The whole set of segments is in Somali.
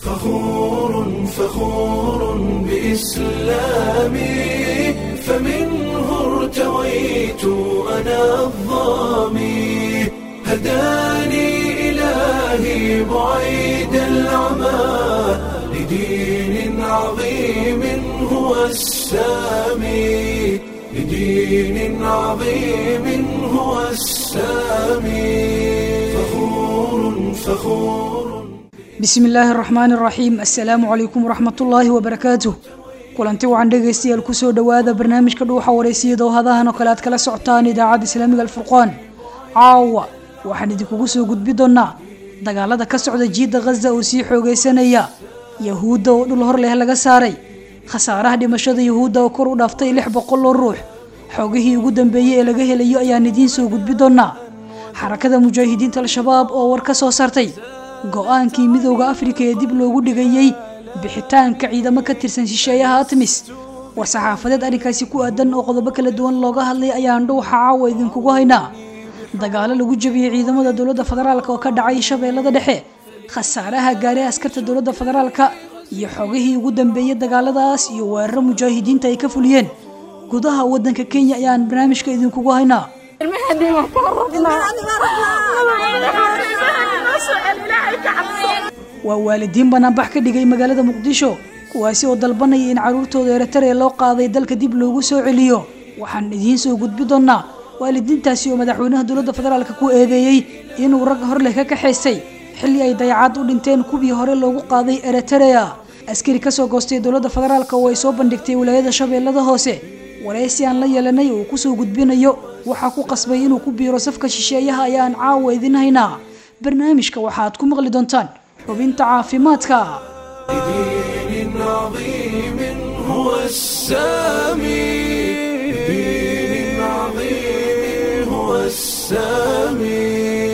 فخور فخور بإسلامي فمنه ارتويت أنا الظامي هداني إلهي بعيد العمى لدين عظيم هو السامي لدين عظيم هو السامي فخور فخور bismi illaahi araxmaani araxiim assalaamu calaykum waraxmatullaahi wabarakaatuh kulanti wacan dhegaystayaal kusoo dhowaada barnaamijka dhuuxa wareysiyada oo hadahan oo kale aad kala socotaan idaacadda islaamiga alfurqaan caawa waxaan idinkugu soo gudbi doonaa dagaalada ka socda jiidda khaza oo sii xoogaysanaya yahuudda oo dhul hor leh laga saaray khasaaraha dhimashada yahuudda oo kor u dhaaftay lix boqol oo ruux xoogihii ugu dambeeyey ee laga helayo ayaan idiin soo gudbi doonaa xarakada mujaahidiinta al-shabaab oo war ka soo saartay go-aankii midowda afrika ee dib loogu dhigayey bixitaanka ciidamo ka tirsan shisheeyaha atmis war saxaafadeed arrinkaasi ku aadan oo qodobo kala duwan looga hadlay ayaan dhuuxa caawa idinkugu haynaa dagaalo lagu jabiyey ciidamada dowladda federaalk oo ka dhacay shabeellada dhexe khasaaraha gaaray askarta dowladda federaalka iyo xogihii ugu dambeeyey dagaaladaas iyo weeraro mujaahidiinta ay ka fuliyeen gudaha waddanka kenya ayaan barnaamijka idinkugu haynaa waa waalidiin banaanbax ka dhigay magaalada muqdisho kuwaasi oo dalbanaya in caruurtooda eritrea loo qaaday dalka dib loogu soo celiyo waxaan idiin soo gudbi doonaa waalidiintaasi oo madaxweynaha dowladda federaalk ku eedeeyey inuu rag hor leh ka kaxaysay xilli ay dayacaad u dhinteen kuwii hore loogu qaaday eritrea askari kasoo goostay dowladda federaalk oo ay soo bandhigtay wilaayada shabeellada hoose wareysi aan la yeelanay oo kusoo gudbinayo waxaa ku qasbay inuu ku biiro safka shisheeyaha ayaan caawa idin haynaa barnaamijka waxaad ku maqli doontaan xubinta caafimaadka لدين عظيم هو السامي لدين عظيم هو السامي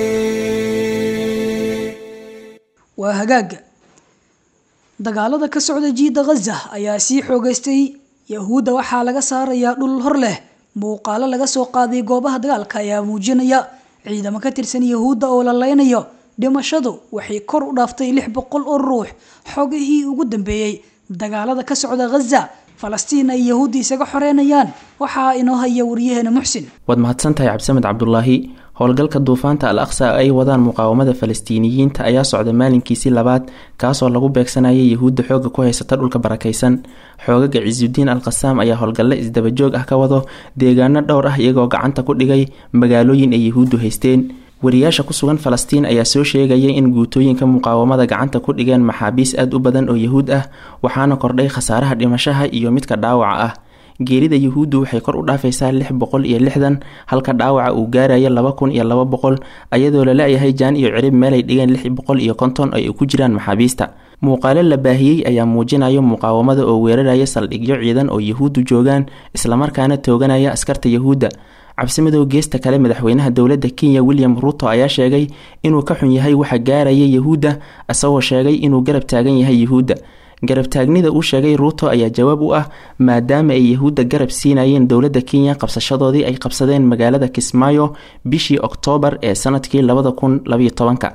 waa hagaaga dagaalada ka socda jiidda khaza ayaa sii xoogaystay yahuudda waxaa laga saarayaa dhul hor leh muuqaalo laga soo qaaday goobaha dagaalka ayaa muujinaya ciidamo ka tirsan yahuudda oo la leynayo dhimashadu waxay kor u dhaaftay lix boqol oo ruux xogihii ugu dambeeyey dagaalada ka socda khaza falastiin ay yahuudda isaga xoreynayaan waxaa inoo haya wariyaheena muxsin waad mahadsantahay cabdisamed cabdulaahi howlgalka duufaanta al aqsa ay wadaan muqaawamada falastiiniyiinta ayaa socda maalinkiisii labaad kaasoo lagu beegsanayay yahuudda xooga ku haysata dhulka barakaysan xoogaga cisudiin al qasaam ayaa howlgalle isdabajoog ah ka wado deegaano dhowr ah iyagoo gacanta ku dhigay magaalooyin ay yahuuddu haysteen wariyaasha ku sugan falastiin ayaa soo sheegaya in guutooyinka muqaawamada gacanta ku dhigeen maxaabiis aad u badan oo yahuud ah waxaana kordhay khasaaraha dhimashaha iyo midka dhaawaca ah geerida yahuuddu waxay kor u dhaafaysaa lix boqol iyo lixdan halka dhaawaca uu gaarayo laba kun iyo laba boqol ayadoo la la-yahay jaan iyo cirib meelay dhigeen lix boqol iyo konton ay ku jiraan maxaabiista muuqaalo la baahiyey ayaa muujinaya muqaawamada oo weeraraya saldhigyo ciidan oo yahuuddu joogaan islamarkaana tooganaya askarta yahuudda cabsimadow geesta kale madaxweynaha dowladda kenya william ruto ayaa sheegay inuu ka xun yahay waxa gaaraya yahuudda isagoo sheegay inuu garab taagan yahay yahuudda garabtaagnida uu sheegay ruuto ayaa jawaab u ah maadaama ay yahuudda garab siinayeen dowladda kenya qabsashadoodii ay qabsadeen magaalada kismaayo bishii oktoobar ee sanadkii labada kun labayo tobanka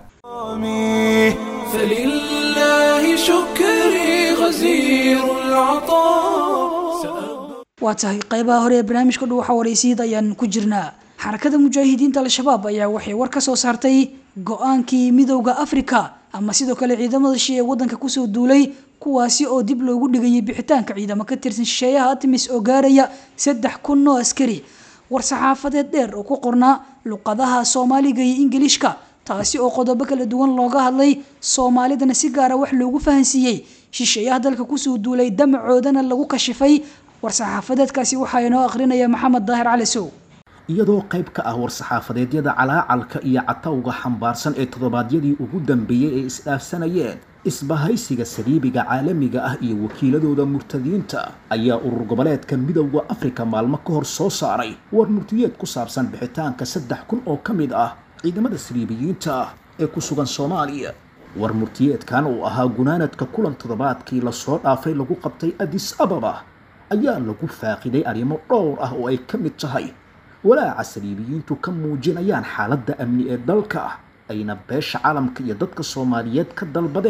فلله شكري غزير العطاء waa tahay qeybaha hore ee barnaamijka dhuuxa wareysiyada ayaan ku jirnaa xarakada mujaahidiinta al-shabaab ayaa waxay war ka soo saartay go-aankii midowda afrika ama sidoo kale ciidamada shi ee wadanka kusoo duulay kuwaasi oo dib loogu dhigayay bixitaanka ciidamo ka tirsan shisheeyaha atmis oo gaaraya saddex kun oo askari war saxaafadeed dheer oo ku qornaa luqadaha soomaaliga iyo ingiliishka taasi oo qodobo kala duwan looga hadlay soomaalidana si gaara wax loogu fahansiiyey shisheeyaha dalka kusoo duulay damacoodana lagu kashifay war saxaafadeedkaasi waxaa inoo akhrinaya maxamed daahir cali sow iyadoo qayb ka ah war-saxaafadeedyada calaacalka iyo catawga xambaarsan ee toddobaadyadii ugu dambeeyey ay isdhaafsanayeen isbahaysiga saliibiga caalamiga ah iyo wakiiladooda murtadiinta ayaa urur goboleedka midowda afrika maalmo ka hor soo saaray war murtiyeed ku saabsan bixitaanka saddex kun oo ka mid ah ciidamada saliibiyiinta ah ee ku sugan soomaaliya war murtiyeedkan uu ahaa gunaanadka kulan toddobaadkii lasoo dhaafay lagu qabtay adis ababa ayaa lagu faaqiday arrimo dhowr ah oo ay ka mid tahay walaaca saliibiyiintu ka muujinayaan xaaladda amni ee dalka ayna beesha caalamka iyo dadka soomaaliyeed ka dalbadeen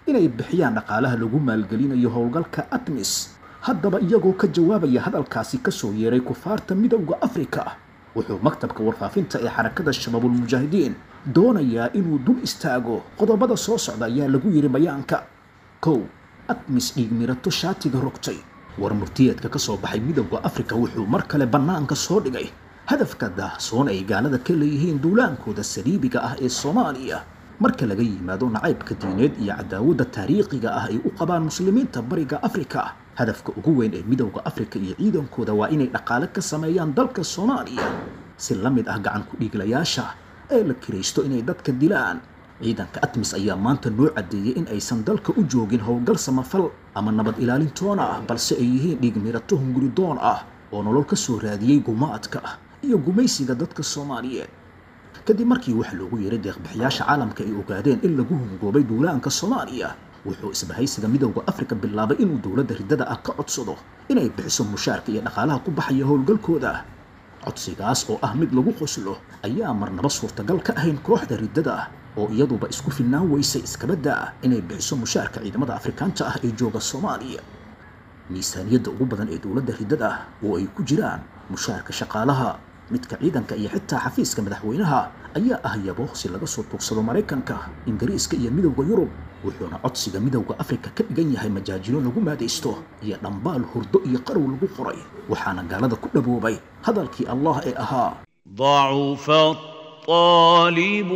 inay bixiyaan dhaqaalaha lagu maalgelinayo howlgalka atmis haddaba iyagoo ka jawaabaya hadalkaasi kasoo yeeray kufaarta midowda afrika wuxuu maktabka warfaafinta ee xarakada shabaabulmujaahidiin doonayaa inuu dul istaago qodobada soo socda ayaa lagu yidhi bayaanka kow atmis dhiigmirato shaatiga rogtay war murtiyeedka ka soo baxay midowda afrika wuxuu mar kale bannaanka soo dhigay hadafka daahsoon ay gaalada ka leeyihiin duulaankooda saliibiga ah ee soomaaliya marka laga yimaado nacaybka diineed iyo cadaawadda taariikhiga ah ay u qabaan muslimiinta bariga afrika hadafka ugu weyn ee midowda afrika iyo ciidankooda waa inay dhaqaale ka sameeyaan dalka soomaaliya si la mid ah gacan ku dhiiglayaasha ee la kiraysto inay dadka dilaan ciidanka atmis ayaa maanta noo caddeeyey in aysan dalka u joogin howlgal samafal ama nabad ilaalintoona ah balse ay yihiin dhiigmirato hunguridoon ah oo nolol ka soo raadiyey gumaadka iyo gumaysiga dadka soomaaliyeed kadib markii wax loogu yeeray deeqbixiyaasha caalamka ay ogaadeen in lagu hungoobay duulaanka soomaaliya wuxuu isbahaysiga midowda afrika bilaabay inuu dowladda riddada ah ka codsado inay bixiso mushaarka iyo dhaqaalaha ku baxaya howlgalkooda codsigaas oo ah mid lagu qoslo ayaa marnaba suurtagal ka ahayn kooxda riddada oo iyaduba isku filnaan weysay iskabadda ah inay bixiso mushaarka ciidamada afrikaanta ah ee jooga soomaaliya miisaaniyadda ugu badan ee dowladda riddada ah oo ay ku jiraan mushaarka shaqaalaha midka ciidanka iyo xitaa xafiiska madaxweynaha ayaa ah yabo si laga soo tuugsado maraykanka ingiriiska iyo midowda yurub wuxuuna codsiga midowda afrika ka dhigan yahay majaajilo lagu maadaysto iyo dhambaal hurdo iyo qarow lagu qoray waxaana gaalada ku dhaboobay hadalkii allah ee ahaa ضعف الطالب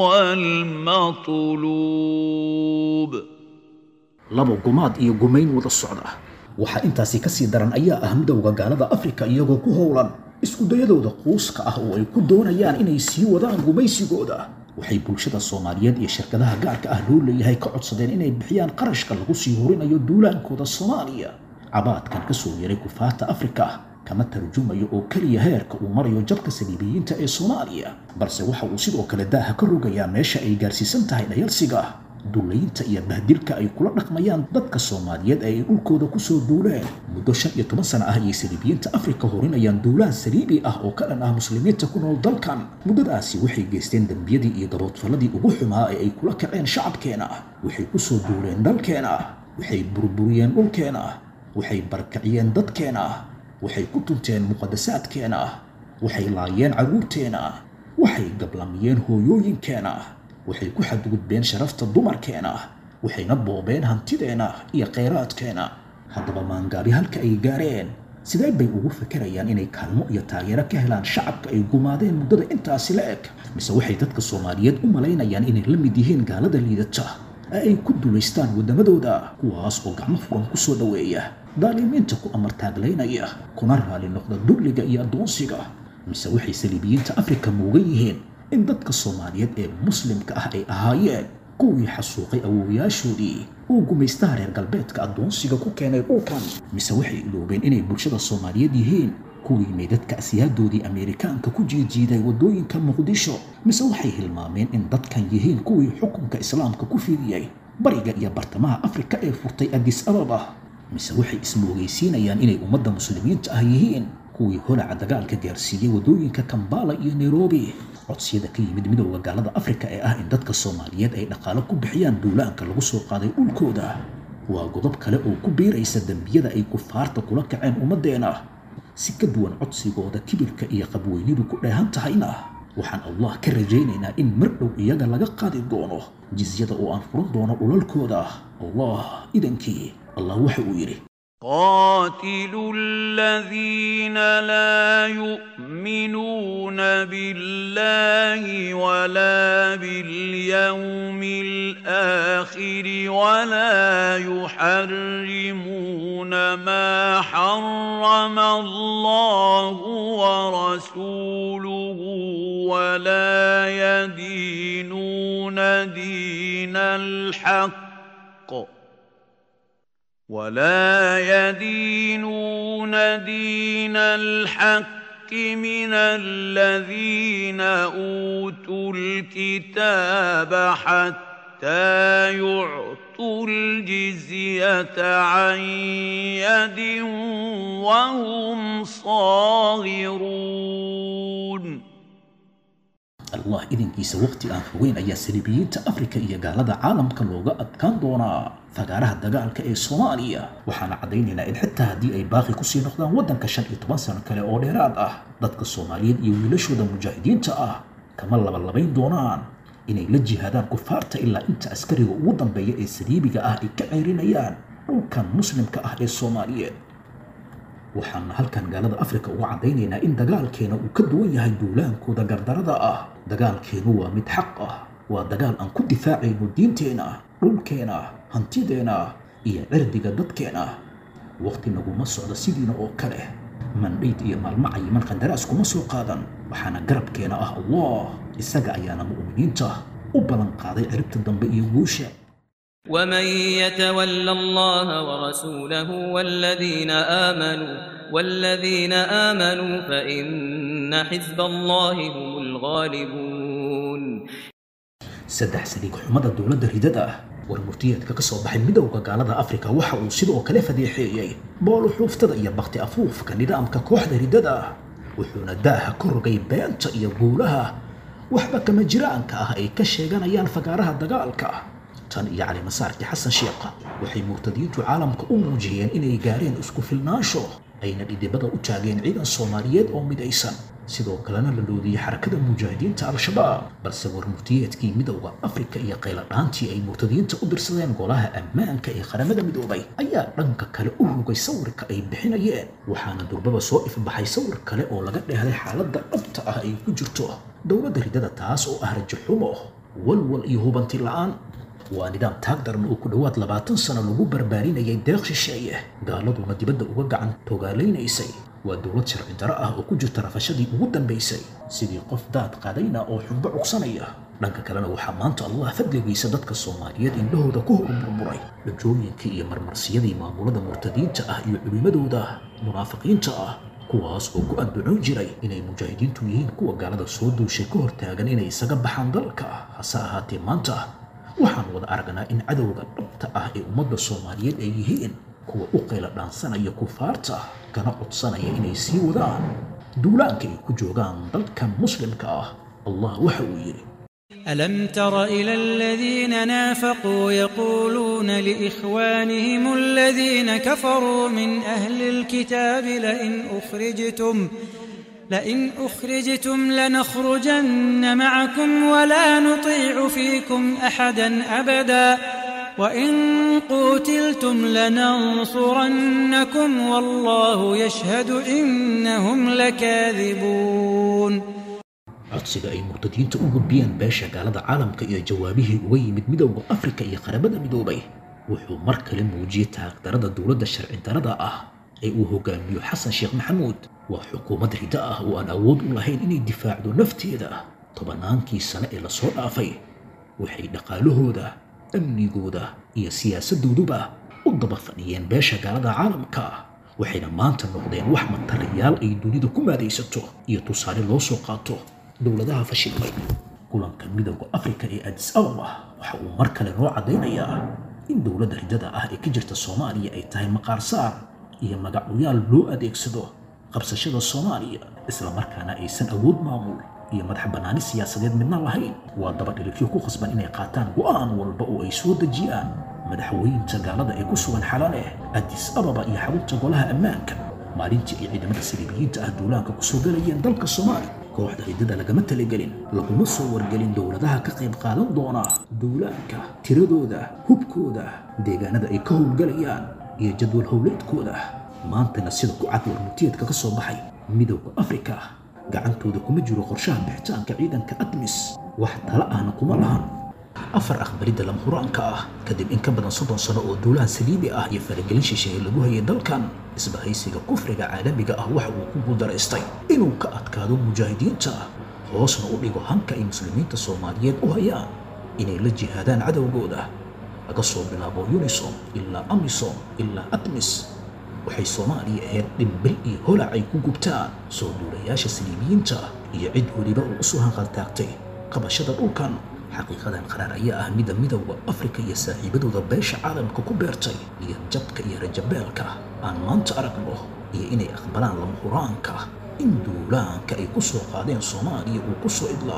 والمطلوب labo gumaad iyo gumayn wada socda waxaa intaasi ka sii daran ayaa ah midowda gaalada afrika iyagoo ku howlan iskudayadooda quuska ah oo ay ku doonayaan inay sii wadaan gumaysigooda waxay bulshada soomaaliyeed iyo shirkadaha gaarka ah loo leeyahay ka codsadeen inay bixiyaan qarashka lagu sii horinayo duulaankooda soomaaliya cabaadkan ka soo yeeray kufaarta afrika kama tarjumayo oo keliya heerka uu marayo jabka saliibiyiinta ee soomaaliya balse waxa uu sidoo kale daaha ka rogayaa meesha ay gaarsiisan tahay dhayalsiga duulaynta iyo bahdilka ay kula dhaqmayaan dadka soomaaliyeed ee ay dhulkooda kusoo duuleen muddo shan iyo toban sano ah ayay saliibiyiinta afrika horinayaan duulaan saliibi ah oo ka dhan ah muslimiinta ku nool dalkan muddadaasi waxay geysteen dembiyadii iyo gaboodfalladii ugu xumaa ee ay kula kaceen shacabkeena waxay kusoo duuleen dalkeena waxay burburiyeen dhulkeena waxay barkaciyeen dadkeena waxay ku tunteen muqadasaadkeena waxay laayeen carruurteena waxay gablamiyeen hooyooyinkeena waxay ku xadgudbeen sharafta dumarkeena waxayna boobeen hantideena iyo khayraadkeena haddaba maangaabi halka ay gaareen sidee bay ugu fakerayaan inay kaalmo iyo taageero ka helaan shacabka ay gumaadeen muddada intaasi la eg mise waxay dadka soomaaliyeed u malaynayaan inay la mid yihiin gaalada liidata ee ay ku duulaystaan waddamadooda kuwaas oo gacmo furan ku soo dhoweeya daalimiinta ku amartaaglaynaya kuna raali noqda dulliga iyo addoonsiga mise waxay saliibiyiinta afrika muugan yihiin in dadka soomaaliyeed ee muslimka ah ay ahaayeen kuwii xasuuqay awoowayaashoodii uu gumaystaha reer galbeedka addoonsiga ku keenay dhulkan mise waxay iloobeen inay bulshada soomaaliyeed yihiin kuwii meydadka asiyaadoodii ameerikaanka ku jiijiiday waddooyinka muqdisho mise waxay hilmaameen in dadkan yihiin kuwii xukunka islaamka ku fidiyey bariga iyo bartamaha afrika ee furtay adis ababa mise waxay ismoogeysiinayaan inay ummadda muslimiinta ah yihiin kuwii holaca dagaalka gaarsiiyey waddooyinka kambala iyo nairobi codsiyada ka yimid midowda gaalada afrika ee ah in dadka soomaaliyeed ay dhaqaalo ku bixiyaan duulaanka lagu soo qaaday dhulkooda waa godob kale oo ku biiraysa dembiyada ay kufaarta kula kaceen ummaddeena si ka duwan codsigooda kibirka iyo qabweynidu ku dheehan tahayna waxaan allah ka rajaynaynaa in mar dhow iyaga laga qaadi doono jizyada oo aan furan doono dhulalkooda allah idankii allah waxa uu yidhi قاتلوا الذين لا يؤمنون بالله ولا باليوم الآخر ولا يحرمون ما حرم الله ورسوله ولا يدينون دين الحق ولا يدينون دين الحق من الذين اوتوا الكتاب حتى يعطوا الجزيه عن يد وهم صاغرون allah idinkiisa waqti aan fogeyn ayaa saliibiyiinta afrika iyo gaalada caalamka looga adkaan doonaa fagaaraha dagaalka ee soomaaliya waxaana caddaynaynaa in xitaa haddii ay baaqi kusii noqdaan waddanka shan iyo toban sano kale oo dheeraad ah dadka soomaaliyeed iyo wiilashooda mujaahidiinta ah kama labalabayn doonaan inay la jihaadaan kufaarta ilaa inta askariga ugu dambeeya ee saliibiga ah ay ka ceerinayaan dhulkan muslimka ah ee soomaaliyeed waxaana halkan gaalada afrika uga caddaynaynaa in dagaalkeena uu ka duwan yahay duulaankooda gardarada ah dagaalkeenu waa mid xaq ah waa dagaal aan ku difaacayno diinteena dhulkeena hantideena iyo cirdiga dadkeena waqti naguma socdo sidiina oo kale mandhayd iyo maalmo cayiman qandaraas kuma soo qaadan waxaana garabkeena ah allah isaga ayaana mu'miniinta u ballan qaaday ciribta dambe iyo guusha ومن يتول الله ورسوله والذين آمنوا والذين آمنوا فإن حزب الله هم الغالبون saddex saliig xumada dowladda ridada ah war murtiyeedka ka soo baxay midowda gaalada afrika waxa uu sidoo kale fadeexeeyey boolu xuuftada iyo bakti afuufka nidaamka kooxda ridada ah wuxuuna daaha ka rogay beenta iyo guulaha waxba kama jiraanka ah ay ka sheeganayaan fagaaraha dagaalka tan iyo cali masaarkii xasan sheekha waxay murtadiintu caalamka u muujiyeen inay gaareen isku filnaansho ayna dhidibada u taageen ciidan soomaaliyeed oo midaysan sidoo kalena la loodiyey xarakada mujaahidiinta al-shabaab balse war murtiyeedkii midowda afrika iyo qayladhaantii ay murtadiinta u dirsadeen golaha ammaanka ee qaramada midoobay ayaa dhanka kale u rogay sawirka ay bixinayeen waxaana durbaba soo ifbaxay sawir kale oo laga dheehday xaaladda dhabta ah ay ku jirto dowladda ridada taas oo ah rajaxumo walwal iyo hubanti la'aan waa nidaam taag daran oo ku dhowaad labaatan sano lagu barbaarinayay deeq shisheeye gaaladuna dibadda uga gacan togaalaynaysay waa dowlad sharci daro ah oo ku jirta rafashadii ugu dambaysay sidii qof daad qaadayna oo xunbo cugsanaya dhanka kalena waxaa maanta allah fadligiisa dadka soomaaliyeed indhahooda ku hor burburay dhajooyinkii iyo marmarsiyadii maamulada murtadiinta ah iyo culimmadooda munaafiqiinta ah kuwaas oo ku adducoon jiray inay mujaahidiintu yihiin kuwa gaalada soo duushay ka hortaagan inay isaga baxaan dalka hase ahaatee maanta waxaan wada aragnaa in cadowga dhabta ah ee ummadda soomaaliyeed ay yihiin kuwa u qayla dhaansanaya kufaarta kana codsanaya inay sii wadaan duulaanka ay ku joogaan dalkan muslimka ah allah waxa uu yidhi ألم تر إلى الذين نافقوا يقولون لإخوانهم الذين كفروا من أهل الكتاب لئن أخرجتم لئن أخرجتم لنخرجن معكم ولا نطيع فيكم أحدا أبدا وإن قوتلتم لننصرنكم والله يشهد إنهم لكاذبون codsiga ay murtadiinta u gudbiyeen beesha gaalada caalamka iyo jawaabihii uga yimid midowda afrika iyo qaramada midoobay wuxuu mar kale muujiyey taagdarada dowladda sharci darada ah ee uu hogaamiyo xasan sheekh maxamuud waa xukuumad rida ah oo aan awood u lahayn inay difaacdo nafteeda tobannaankii sane ee lasoo dhaafay waxay dhaqaalahooda amnigooda iyo siyaasadooduba u daba fadhiyeen beesha gaalada caalamka waxayna maanta noqdeen wax matalayaal ay dunida ku maadaysato iyo tusaale loo soo qaato dowladaha fashilmay kulanka midowda afrika ee adis ababa waxa uu mar kale noo caddaynayaa in dowladda ridada ah ee ka jirta soomaaliya ay tahay maqaarsaar iyo magacuyaal loo adeegsado qabsashada soomaaliya islamarkaana aysan awood maamul iyo madax bannaani siyaasadeed midna lahayn waa daba dhilifyo ku khasban inay qaataan go'aan walba oo ay soo dejiyaan madaxweynta gaalada ee ku sugan xalale adis ababa iyo xarunta golaha ammaanka maalintii ay ciidamada saliibiyiinta ah duulaanka ku soo galayeen dalka soomaaliya kooxda ridada lagama talagelin laguma soo wargelin dowladaha ka qayb qaadan doona duulaanka tiradooda hubkooda deegaanada ay ka howlgalayaan iyo jadwal howleedkooda maantana sida ku cad warmurtiyeedka ka soo baxay midowda afrika gacantooda kuma jiro qorshaha bixitaanka ciidanka admis wax tala ahna kuma lahan afar aqbalidda lama huraanka ah kadib in ka badan soddon sano oo duulahan saliibi ah iyo faragelin shisheeye lagu hayay dalkan isbahaysiga kufriga caalamiga ah waxa uu ku guuldaraystay inuu ka adkaado mujaahidiinta hoosna u dhigo hanka ay muslimiinta soomaaliyeed u hayaan inay la jihaadaan cadowgooda laga soo bilaabo unisom ilaa amisom ilaa admis waxay soomaaliya ahayd dhimbil iyo holac ay ku gubtaan soo duulayaasha saliibiyiinta iyo cid weliba uu usoo hanqaltaagtay qabashada dhulkan xaqiiqadan qaraar ayaa ah mida midowda afrika iyo saaxiibadooda beesha caalamka ku beertay iyo jabka iyo rajabeelka aan maanta aragno iyo inay aqbalaan lama huraanka in duulaanka ay ku soo qaadeen soomaaliya uu ku soo idlaaday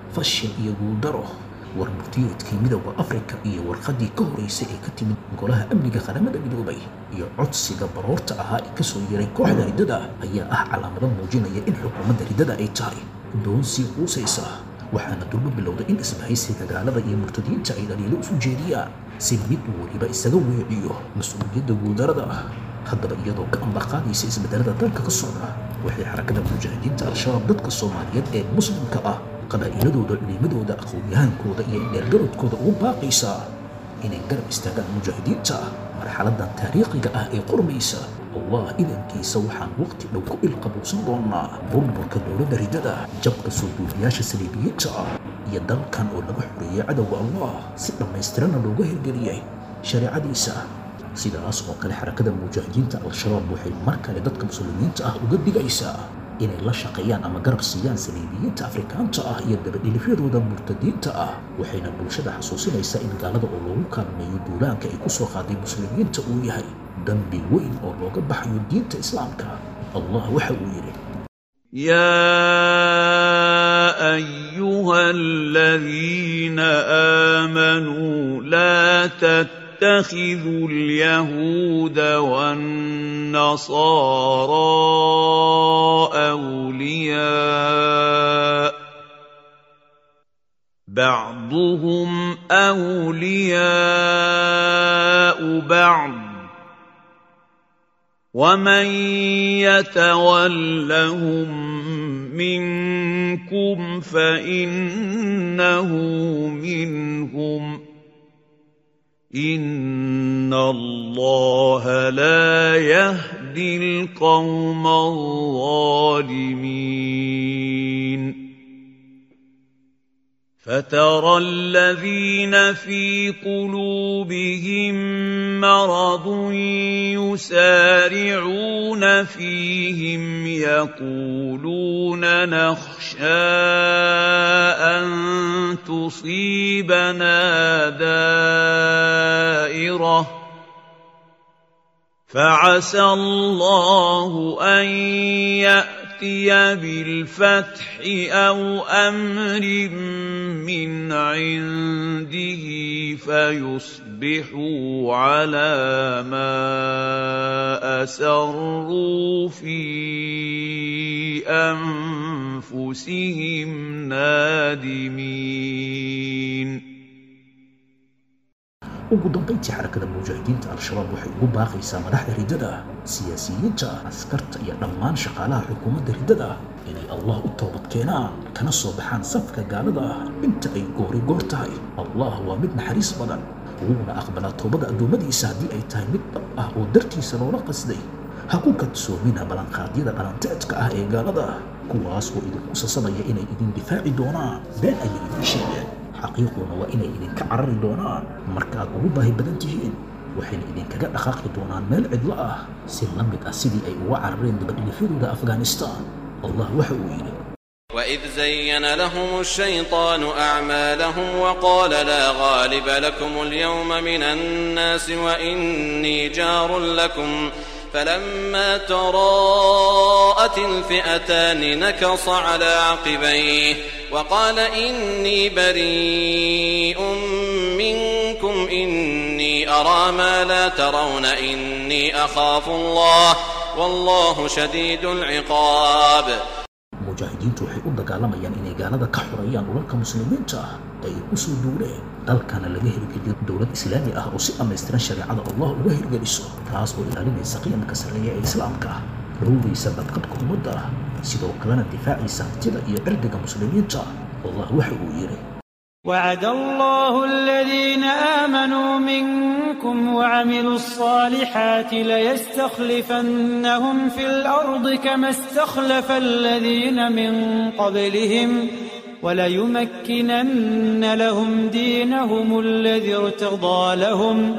fashil iyo guuldaro war murtiyeedkii midowda afrika iyo warqaddii ka horeysay ee ka timid golaha amniga qaramada midoobay iyo codsiga baroorta ahaa ee kasoo yeray kooxda riddada ayaa ah calaamado muujinaya in xukuumadda riddada ay tahay doon sii quusaysa waxaana durbo bilowday in isbahaysiga gaalada iyo murtadiinta ay dhaliilo isu jeediyaan si mid weliba isaga weeciyo mas-uuliyadda guuldarada ah haddaba iyadoo ka ambaqaadaysa isbedelada dalka ka socda waxay xarakada mujaahidiinta al-shabaab dadka soomaaliyeed ee muslimka ah qabaa'iladooda culimadooda aqoon-yahankooda iyo dheergarodkooda ugu baaqaysaa inay garab istaagaan mujaahidiinta marxaladan taariikhiga ah ee qormaysa allah idankiisa waxaan waqti dhow ku ilqabuusan doonaa burburka dowladda riddada jabka soo duuliyaasha saliibiyiinta ah iyo dalkan oo laga xoreeyay cadowga allah si dhammaystirana looga hirgeliyay shareecadiisa sidaas oo kale xarakada mujaahidiinta al-shabaab waxay mar kale dadka muslimiinta ah uga digaysaa inay la shaqeeyaan ama garab siiyaan saliibiyiinta afrikaanta ah iyo dabadhilifyadooda murtadiinta ah waxayna bulshada xasuusinaysaa in gaalada oo loogu kaalmeeyo duulaanka ay ku soo qaaday muslimiinta uu yahay dambi weyn oo looga baxayo diinta islaamka allah waxa uu yidhi يا ايها الذين امنوا لا تتخذوا اليهود والنصارى اولياء بعضهم اولياء بعض ومن يتولهم منكم فانه منهم ان الله لا يهدي القوم الظالمين فترى الذين في قلوبهم مرض يسارعون فيهم يقولون نخشى ان تصيبنا دائره فعسى الله ان ياتي بالفتح او امر من عنده فيصبحوا على ما اسروا في انفسهم نادمين ugu dambayntii xarakada mujaahidiinta al-shabaab waxay ugu baaqaysaa madaxda riddada siyaasiyiinta askarta iyo dhammaan shaqaalaha xukuumadda riddada inay allah u toobad keenaan kana soo baxaan safka gaalada ah inta ay goori goor tahay allah waa mid naxariis badan wuuna aqbalaa toobada addoommadiisa haddii ay tahay mid dhab ah oo dartiisa loola qasday ha ku kadsoomina ballanqaadyada dhalanteedka ah ee gaalada kuwaas oo idinku sasamaya inay idin difaaci doonaan been ayay idin sheegeen xaqiiquna waa inay idinka carari doonaan markaad ugu baahi badan tihiin waxayna idinkaga dhaqaaqi doonaan meel cidlo ah si la mid ah sidii ay uga carareen dabadhilifyadooda afghanistan allah waxa uu yidhi وإذ زين لهم الشيطان أعمالهم وقال لا غالب لكم اليوم من الناس وإني جار لكم فلما تراءت الفئتان نكص على عقبيه وقال إني بريء منكم إني أرى ما لا ترون إني أخاف الله والله شديد العقاب mujaahidiintu waxay u dagaalamayaan inay gaalada ka xoreeyaan dhulalka muslimiinta ah ee ay ku soo duuleen dalkana laga hirgeliyo dowlad islaami ah oo si dhammaystiran shareecada allah uga hirgeliso taas oo ilaalinaysa qiyamka sarreeya ee islaamka ah dhowraysa badqabka ummadda ah sidoo kalena difaacaysa hantida iyo cirdiga muslimiinta allah waxa uu yidhi وعد الله الذين آمنوا منكم وعملوا الصالحات ليستخلفنهم في الأرض كما استخلف الذين من قبلهم وليمكنن لهم دينهم الذي ارتضى لهم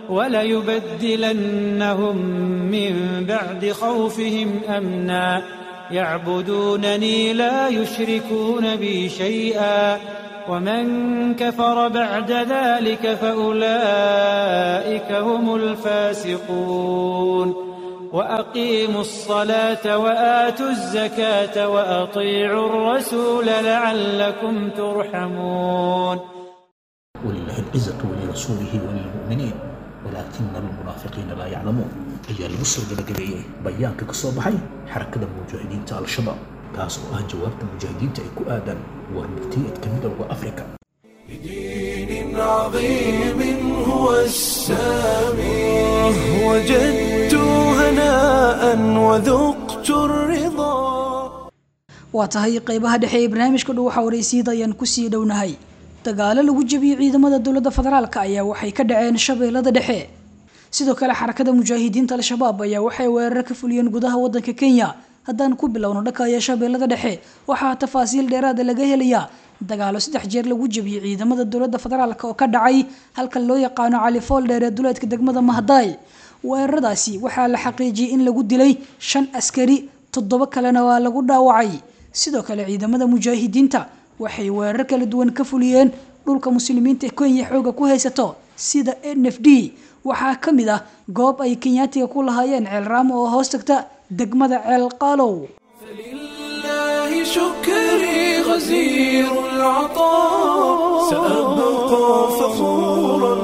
وليبدلنهم من بعد خوفهم أمنا يعبدونني لا يشركون بي شيئا ومن كفر بعد ذلك فأولئك هم الفاسقون وأقيموا الصلاة وآتوا الزكاة وأطيعوا الرسول لعلكم ترحمون ولله العزة ولرسوله وللمؤمنين ولكن المنافقين لا يعلمون ayaa lagu soo gabagabeeyey bayaanka ka soo baxay xarakada mujaahidiinta al-shabaab kaas oo ah jawaabta mujaahidiinta ay ku aadaan warmurtiyeedka midowda afrika بدين عظيم هو السامي وجدت هناء وذقت الرضا waa tahay qeybaha dhexe ee barnaamijka dhow waxaa waraysiida ayaan kusii dhownahay dagaalo lagu jebiyey ciidamada dowladda federaalk ayaa waxay ka dhaceen shabeellada dhexe sidoo kale xarakada mujaahidiinta al-shabaab ayaa waxay weerar ka fuliyeen gudaha wadanka kenya haddaan ku bilowno dhakaya shabeellada dhexe waxaa tafaasiil dheeraada laga helayaa dagaalo saddex jeer lagu jebiyey ciidamada dowladda federaalk oo ka dhacay halka loo yaqaano cali fooldheer ee duleedka degmada mahdaay weeraradaasi waxaa la xaqiijiyey in lagu dilay shan askari toddoba kalena waa lagu dhaawacay sidoo kale ciidamada mujaahidiinta waxay weerar kala duwan ka fuliyeen dhulka muslimiinta kenya xooga ku haysato sida n f d waxaa ka mid ah goob ay kenyaatiga ku lahaayeen ceel raamo oo hoos tagta degmada ceel qaalow فلله شكري غزير العطاء سأبقى فخورا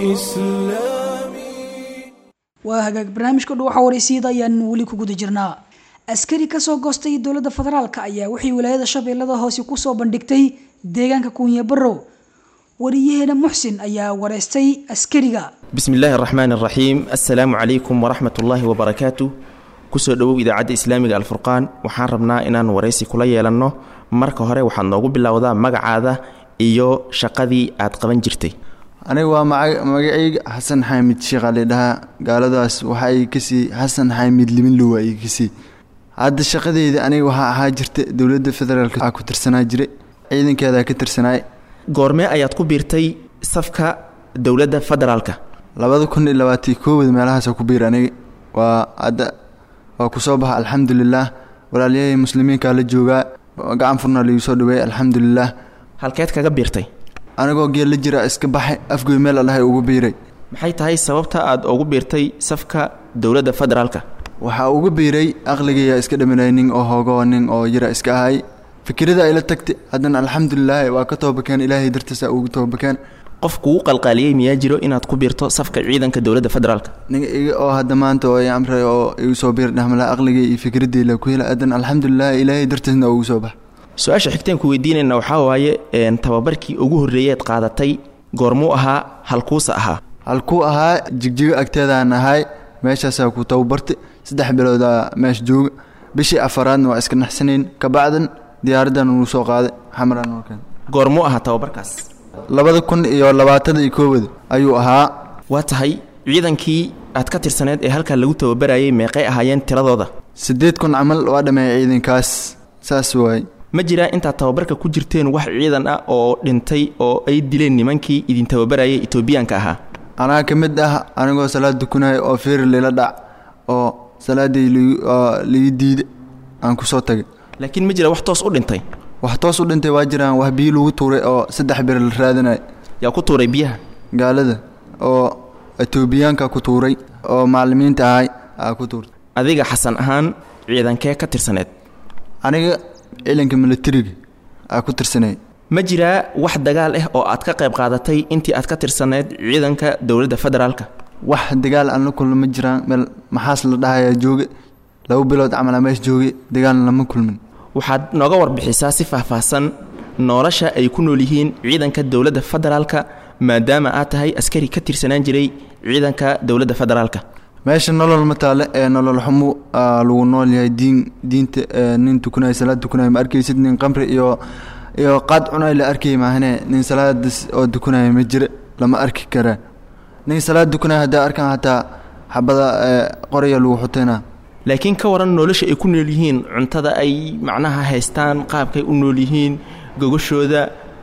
بإسلامي waa hagaag barnaamijka dhow waxaa waraysiida ayaan weli ku guda jirnaa askari kasoo goostay dowladda federaalk ayaa waxay wilaayada shabeellada hoose kusoo bandhigtay deegaanka kuunya barow wariyaheena muxsin ayaa wareystay askariga bismi illaahi araxmaan araxiim assalaamu calaykum waraxmat ullaahi wabarakaatu kusoo dhowow idaacadda islaamiga alfurqaan waxaan rabnaa inaan waraysi kula yeelanno marka hore waxaad noogu bilowdaa magacaada iyo shaqadii aad qaban jirtay aniga waa maca- magacayga xasan xaamid sheekh ali dhahaa gaaladaas waxa ay kasii xasan xaamid liminlow ay kasii hadda shaqadeyda aniga waxaa ahaa jirta dowladda federaalk waxaa ku tirsanaa jira ciidankeedaa ka tirsanaay goormee ayaad ku biirtay safka dowladda federaalka labada kun iyo labaatan koowada meelahaasa ku biir aniga waa hadda waa kusoo baxa alxamdulilaah walaalyahay muslimiinkaa la joogaa gacan furna laigu soo dhaweey alxamdulilaah halkeed kaga biirtay anigoo geel la jira iska baxay afgoy meel allahay ugu biiray maxay tahay sababta aad ugu biirtay safka dowladda federaalka waxaa ugu biiray aqligaya iska dhaminay nin oo hoogoo nin oo yara iska ahay fikirada ay la tagtay haddana alxamdulilaahi waa ka toobakeen ilaahay dartiisa ugu toobakeen qof kugu qalqaaliyey miyaa jiro inaad ku biirto safka ciidanka dowladda federaalka ninga iga oo hadda maanta oo i amray oo igu soo biir dhahmala aqligay iyo fikradii la ku hela haddana alxamdulilaahi ilaahay dartiisna ugu soo bax su-aasha xigteen ku weydiinayna waxaa waaye een, tababarkii ugu horreeyeed qaadatay goormuu ahaa halkuusa ahaa halkuu ahaa jigjigo agteedaan ahay meeshaasaa ku tababartay saddex biloodaa meesha jooga bishii afaraadna waa iska naxsanayn kabacdan diyaaraddan uu soo qaaday xamaraan noo keenay goormuu ahaa tababarkaas labada kun iyo labaatada iyo koowada ayuu ahaa waa tahay ciidankii aad ka tirsaneed ee halkaa lagu tababarayay meeqay ahaayeen tiradooda siddeed kun camal waa dhameeyay ciidankaas saas waay ma jiraa intaad tababarka ku jirteen wax ciidan ah oo dhintay oo ay dileen nimankii idin tababarayay etoobiyaanka ahaa anaa ka mid ah anigoo salaad dukunaya oo feeri lila dhac oo salaaddii ligu- oo liga diida aan ku soo tagay laakiin ma jira wax toos u dhintay wax toos u dhintay waa jiraan wax biyo lagu tuuray oo saddex bir la raadinaya yaa ku tuuray biyaha gaalada oo etoobiyaanka ku tuuray oo macallimiinta ahay aa ku tuurtay adiga xasan ahaan ciidankee ka tirsaneed aniga ciidanka militariga aa ku tirsanay ma jiraa wax dagaal ah oo aad ka qayb qaadatay intii aad ka tirsaneed ciidanka dowladda federaalka wax dagaal aan la kulma ma jiraan meel maxaas la dhahayaa jooge laba bilood camal aa meesha jooge dagaalna lama kulmin waxaad nooga warbixisaa si faahfaahsan nolosha ay ku nool yihiin ciidanka dowladda federaalka maadaama aad tahay askari ka tirsanaan jiray ciidanka dowladda federaalka meesha nolol ma taale ee nolol xumo aa lagu nool yahay diin diinta ee nin tukanaya salaad tukanaya ma arkaysid nin qamri iyo iyo qaad cunay la arkay maahane nin salaadas oo tukanaya ma jira lama arki karaa nin salaad tukanaya haddaa arkaan hataa xabada ee qoraya lagu xutayna laakiin ka waran nolosha ay ku nool yihiin cuntada ay macnaha haystaan qaabkay u nool yihiin gogashooda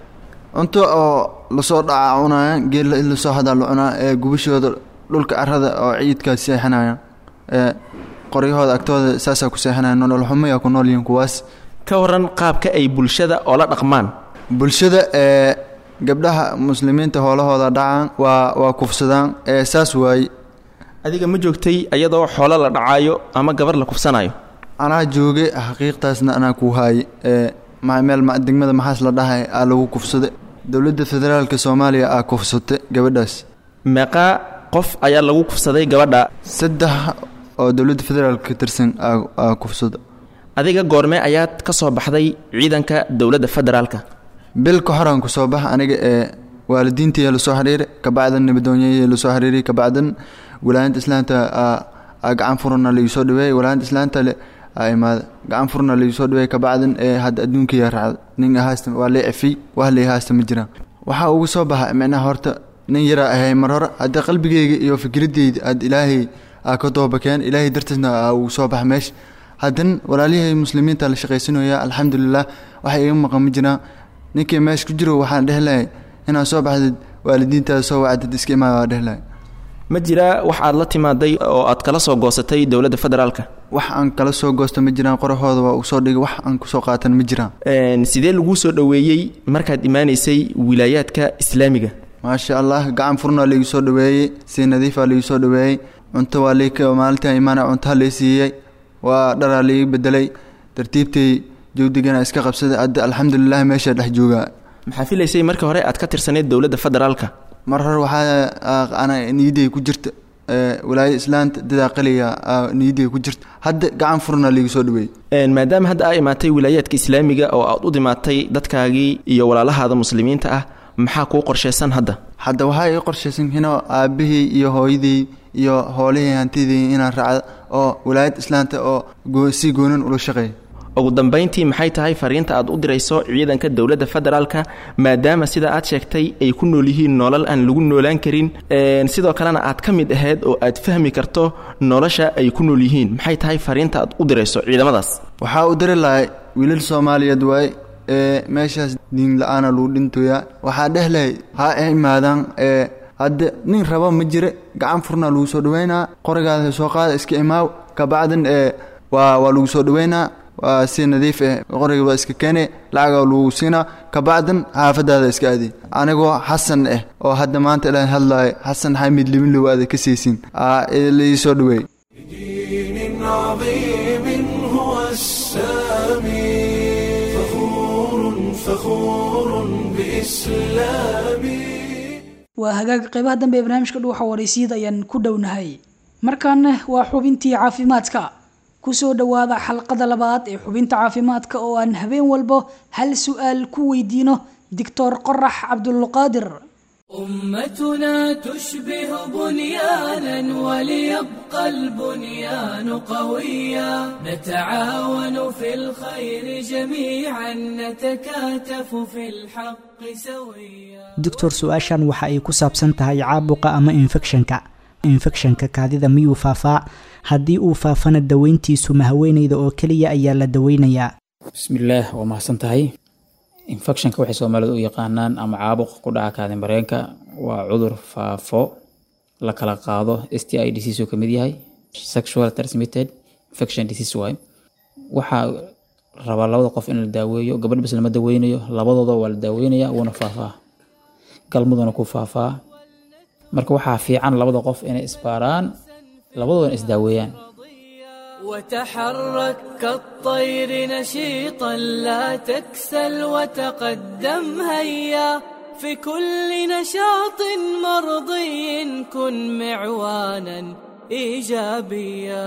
cunto oo lasoo dhaca cunaya geella in lasoo hadaa la cunaa ee gubashooda dhulka carada oo ciidkaa seexanaya ee qoryahooda agtooda saasaa ku seexanaya nolol xumoyaa ku nool yihiin kuwaas ka waran qaabka ay bulshada oola dhaqmaan bulshada ee gabdhaha muslimiinta hoolahooda dhacaan waa waa kufsadaan ee saas waaye adiga ma joogtay iyadoo xoolo la dhacaayo ama gabar la kufsanayo anaa joogay xaqiiqtaasna anaa ku haayay ee ma- meel ma- degmada maxaas la dhahay aa lagu kufsaday dowladda federaalka soomaaliya aa kufsatay gabadhaas meeqaa qof ayaa lagu kufsaday gabadha saddex oo dowladda federaalka ka tirsan aa aa kufsada adiga goormee ayaad ka soo baxday ciidanka dowladda federaalka bil ka horaan kusoo bax aniga ee waalidiintaiya lasoo xiriiray kabacdan nabadoonyaya lasoo xiriiray kabacdan wilaayada islaanta aa- aa gacan furana laigu dhaweeyey wilaayada islaanta le aa imaada gacan furna laigu soo dhaweeyey kabacdan ee hadda adduunkaya raacda nin haasta waa lay cefiyey wax lay haasta ma jiraan waxaa ugu soo baxa micnaha horta nin yaraa ahay mar hore hadda qalbigeyga iyo fikradeyda aad ilaahay aa ka doobakeen ilaahay dartiisna aa ugu soo baxa meesha haddana walaalyahay muslimiinta la shaqaysanaya alxamdulilah waxa iga maqan ma jiraan ninkii meesha ku jiro waxaan dhehi lahay inaad soo baxdid waalidiintaada soo wacdid iska imaada waa dhehi lahay ma jiraa wax aad la timaaday oo aad kala soo goosatay dowladda federaalka wax aan kala soo goosto ma jiraan qorahooda waa uu soo dhigay wax aan kusoo qaatan ma jiraan Een, sidee laguu soo dhoweeyey markaad imaanaysay wilaayaadka islaamiga maasha allah gacan furnaa laigu soo dhaweeyey si nadiifaa laigu soo dhaweeyey cunto waa lay maalintii imaana cuntaha lay siiyey waa dharaa laiga bedelay tartiibtay jawdigana iska qabsaday hadda alxamdulilah meesha dhex joogaa maxaa filaysay markii hore aad ka tirsaneyd dowladda federaalka mar hore waxaa aa, ana niyaday ku jirta ee, walaayada islaanta dadaa qaliya aa, niyaday ku jirta hadda gacan furnaa laigu soo dhaweeyey Een, maadaama hadda aa imaatay wilaayaadka islaamiga oo aad u dhimaatay dadkaagii iyo walaalahaada muslimiinta ah maxaa kuu qorshaysan hadda hadda waxaa ii qorshaysan hino aabahii iyo hooyadii iyo hoolihii hantidii inaan raacda oo walaayad islaanta oo goo- si goonan ula shaqeeya ugu dambayntii maxay tahay fariinta aad u dirayso ciidanka dowladda federaalka maadaama sida aad sheegtay ay ku nool yihiin nolol aan lagu noolaan karin Een, sidoo kalena aad ka mid ahayd oo aad fahmi karto nolosha ay ku nool yihiin maxay tahay fariinta aad u dirayso ciidamadaas waxaa u diri lahay wiilal soomaaliyeed waaye ee meeshaas diin la-aana lagu dhintoyaa waxaa dheh lahay ha imaadaan ee hadda nin raba ma jire gacan furnaa lagu soo dhaweynaa qorigaada soo qaada iska imaaw kabacdan ee waa waa lagu soo dhaweynaa waa si nadiif eh qoriga waa iska keene lacagaa lagu siinaa kabacdan xaafadaada iska aadi anigoo xasan ah oo hadda maanta ilaan hadlayo xasan xamid libinlow aada ka siisin aa laii soo dhaweey دين عظيم هو السامي فخور فخور بإسلامي waa hagaag qeybaha dambe ee barnaamijka dhuuxa wareysiyada ayaan ku dhownahay markaana waa xubintii caafimaadka kusoo dhowaada xalqada labaad ee xubinta caafimaadka oo aan habeen walbo hal su-aal ku weydiino doctor qorax cabdulqaadir أمتنا تشبه بنيانا وليبقى البنيان قويا نتعاون في الخير جميعا نتكاتف في الحق سويا doctor su-aashan waxa ay ku saabsan tahay caabuqa ama infekshanka infekshanka kaadida miyuu faafaa haddii uu faafana daweyntiisu ma haweeneyda oo keliya ayaa la daweynayaa bismillaah waa mahadsan tahay infectionka waxay soomaalidu u yaqaanaan ama caabuq ku dhaca kaadin bareenka waa cudur faafo la kala qaado s t i disease uu ka mid yahay sexual transmitted infection disease waay waxaa rabaa labada qof in la daaweeyo gabadh bas lama daweynayo labadooda waa la daaweynaya wuuna faafaa galmuduna ku faafaa marka waxaa fiican labada qof inay isbaaraan labadoodana isdaaweeyaan وتحرك كالطير نشيطا لا تكسل وتقدم هيا في كل نشاط مرضي كن معوانا ايجابيا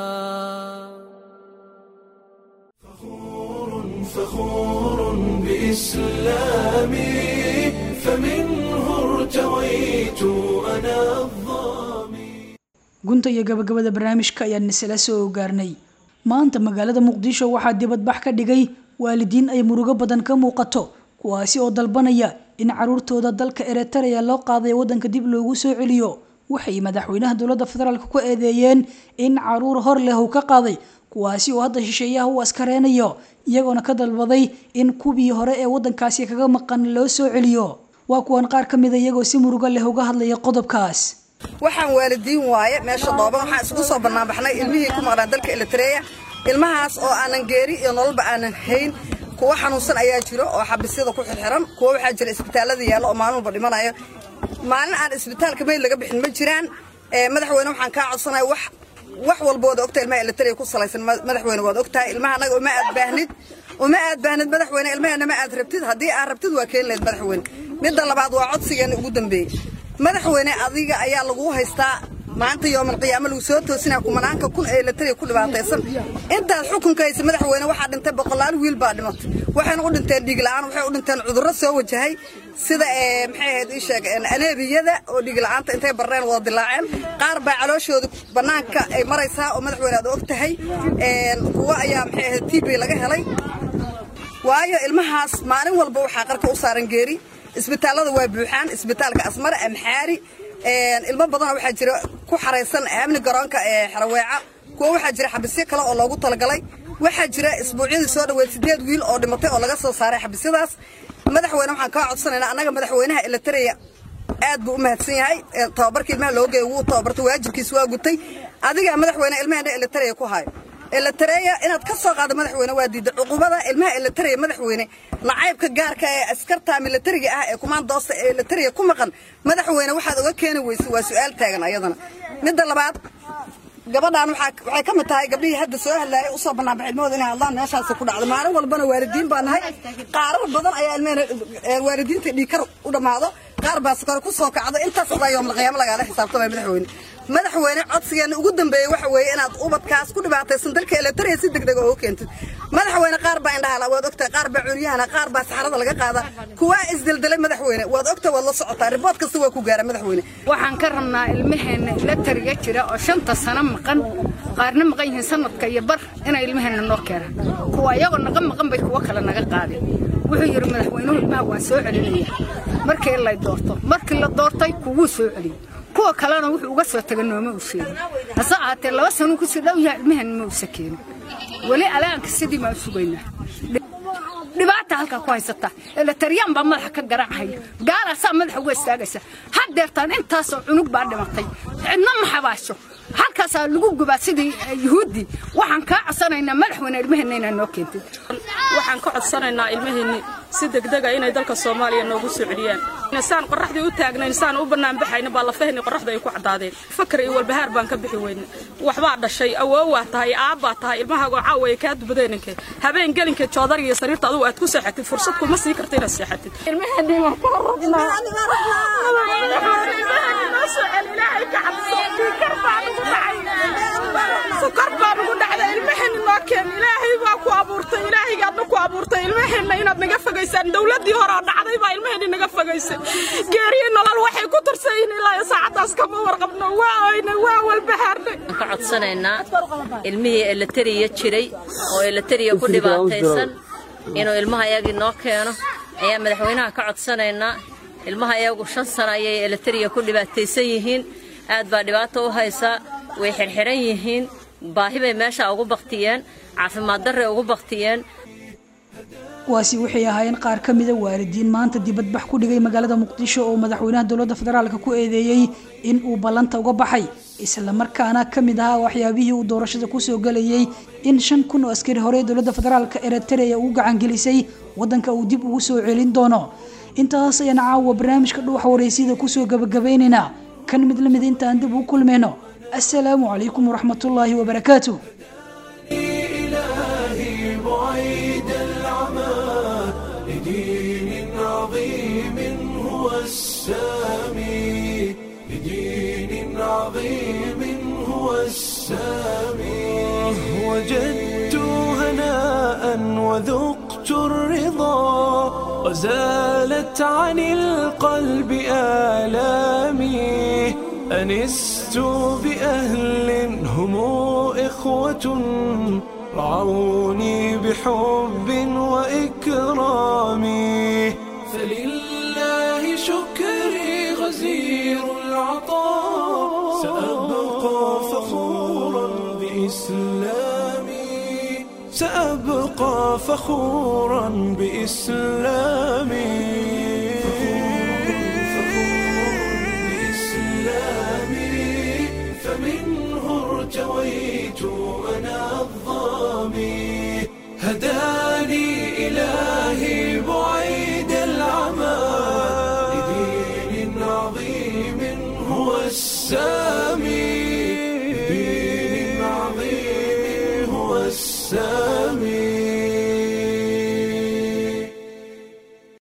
فخور بإسلامي فمنه ارتويت أنا الظامي gunta iyo gabagabada barnaamijka ayaan isla soo gaarnay maanta magaalada muqdisho waxaa dibadbax ka dhigay waalidiin ay murugo badan ka muuqato kuwaasi oo dalbanaya in caruurtooda dalka eritrea loo qaaday wadanka dib loogu soo celiyo waxay madaxweynaha dowladda federaalk ku eedeeyeen in caruur hor leh uu ka qaaday kuwaasi oo hadda shisheeyaha u askareynayo iyagoona ka dalbaday in kuwii hore ee wadankaasi kaga maqan loo soo celiyo waa kuwan qaar ka mida iyagoo si murugo leh uga hadlaya qodobkaas waxaan waalidiin waaye meesha dhooban waxaan isugu soo banaanbaxnay ilmihii ku maqnaan dalka elitreya ilmahaas oo aanan geeri iyo nololba aanan hayn kuwa xanuunsan ayaa jiro oo xabisyada ku xirxiran kuwa waxaa jira isbitaallada yaallo oo maalin walba dhimanayo maalin aan isbitaalka meyd laga bixin ma jiraan madaxweyne waxaan kaa codsanaya wax wax walba waad ogtahay ilmaha elitariya ku salaysan madaxweyne waad ogtahay ilmaha annaga uma aad baahnid uma aad baahnid madaxweyne ilmaheenna ma aad rabtid haddii aad rabtid waa keeni lahayd madaxweyne midda labaad waa codsigeena ugu dambeeyey madaxweyne adiga ayaa lagu haystaa maanta yoomal qiyaamo lagu soo toosinaa kumanaanka kun ee elitariya ku dhibaataysan intaad xukunka haysa madaxweyne waxaa dhintay boqolaal wiil baa dhimatay waxayna u dhinteen dhiig la'aan waxay u dhinteen cudurro soo wajahay sida maxay ahayd ii sheeg aneebiyada oo dhiig la'aanta intay barreen wada dilaaceen qaar baa calooshooda bannaanka ay maraysaa oo madaxweyne aad og tahay kuwa ayaa maxay ahayd tb laga helay waayo ilmahaas maalin walba waxaa qarka u saaran geeri isbitaallada waa buuxaan isbitaalka asmare amxaari ilmo badanoo waxaa jira ku xaraysan amni garoonka ee xaraweeca kuwa waxaa jira xabisyo kale oo loogu talagalay waxaa jira isbuucyadii soo dhaweyd sideed wiil oo dhimatay oo laga soo saaray xabisyadaas madaxweyne waxaan kaa codsanaynaa annaga madaxweynaha elitareya aad buu u mahadsan yahay tababarkii ilmaha loo geeyay wuu tababartay waajibkiisa waa gutay adigaa madaxweyne ilmaheena elitareya ku hayo elitareya inaad ka soo qaado madaxweyne waa diida cuqubada ilmaha elitareya madaxweyne nacaybka gaarka ee askarta militariga ah ee kumaandoosta ee elitareya ku maqan madaxweyne waxaad uga keeni weysay waa su-aal taagan ayadana midda labaad gabadhaan waxay ka mid tahay gabdhihii hadda soo hadlaayay usoo banaanbax ilmahooda inay hadlaan meeshaas ku dhacdo maalin walbana waalidiin baa nahay qaarar badan ayaa ilmahena waalidiinta dhiikar u dhammaado qaar baa sukar ku soo kacdo intaas baa yoomul qiyaamo lagaala xisaabtamaya madaxweyne madaxweyne codsigeena ugu dambeeyey waxa weeye inaad ubadkaas ku dhibaataysan dalka elitareya si degdeg oo u keentid madaxweyne qaar baa indhahala waad ogtahay qaar baa curyahana qaar baa saxarada laga qaada kuwaa isdeldelay madaxweyne waad ogtahay waad la socotaa ribood kasta waa ku gaara madaxweyne waxaan ka rabnaa ilmaheenna elatariga jira oo shanta sano maqan qaarna maqan yihiin sanadka iyo bar inay ilmaheenna noo keenaan kuwa iyagoo naga maqan bay kuwo kale naga qaadeen wuxuu yidhi madaxweynuhu ilmaha waan soo celinaya markii lay doorto markii la doortay kuwuu soo celiyey kuwa kalena wuxuu uga soo taga nooma uu sheegin hase ahaatee laba sanuu kusii dhow yahay ilmaheenna ma uusa keenin weli alaanka sidii maan sugaynaa dhibaata halkaa ku haysata elitaryaan baa madaxa ka garaacaya gaalaasaa madaxa uga istaagaysa haddeertaan intaasoo cunug baa dhimatay cidna ma xabaasho halkaasaa lagu gubaa sidii yuhuuddii waxaan kaa codsanaynaa madaxweyne ilmaheenna inaa noo keentid waxaan ka codsanaynaa ilmaheenni si degdega inay dalka soomaaliya noogu soo celiyaan saan qoraxdii u taagnayn saan u bannaan baxayna baa lafahni qoraxda ay ku caddaadeen fakar iyo walbahaar baan ka bixi weyne waxbaa dhashay awoowaa tahay aabbaa tahay ilmahaago caawaya kaa dubadeeninke habeen gelinka joodar iyo sariirta adugu aad ku seexatid fursad kuma sii karta inaad seexatid sukar baa nugu dhacda ilmaheenna noo keen ilaahay baa ku abuurtay ilaahaygaadna ku abuurtay ilmaheenna inaad naga fogaysaan dowladdii hore oo dhacday baa ilmaheenni naga fogaysay geeriyo nolol waxay ku tirsan yihiin ilaa saacaddaas kama warqabno waa oynay waa walbahaarnay ka codsanaynaa ilmihii elatariya jiray oo elatariya ku dhibaataysan inuu ilmaha yagii noo keeno ayaa madaxweynaha ka codsanaynaa ilmaha iyagu shan sano ayay elatariya ku dhibaataysan yihiin aad baa dhibaato u haysaa way xirxiran yihiin baahi bay meesha ugu baktiyeen caafimaad darray ugu baktiyeen kuwaasi waxay ahaayeen qaar ka mida waalidiin maanta dibadbax ku dhigay magaalada muqdisho oo madaxweynaha dowladda federaalka ku eedeeyey in uu ballanta uga baxay islamarkaana ka mid ahaa waxyaabihii uu doorashada kusoo gelayey in shan kun oo askari hore dowladda federaalka eritrea ugu gacangelisay wadanka uu dib ugu soo celin doono intaas ayaan caawa barnaamijka dhuuxa wareysiyada kusoo gabagabaynaynaa kan mid la mid intaan dib u kulmayno assalaamu calaykum waraxmatullaahi wabarakaatu إلهي بعيد العمى لدين عظيم هو السامي لدين عظيم هو السامي وجدت هناء وذقت الرضا وزالت عن القلب آلامي أنست بأهل هم إخوة رعوني بحب وإكرام فلله شكري غزير العطاء سأبقى فخورا بإسلامي سأبقى فخورا بإسلامي بإسلامي فمنه ارتويت أنا الظامي هداني إلهي بعيد العمى لدين عظيم هو السامي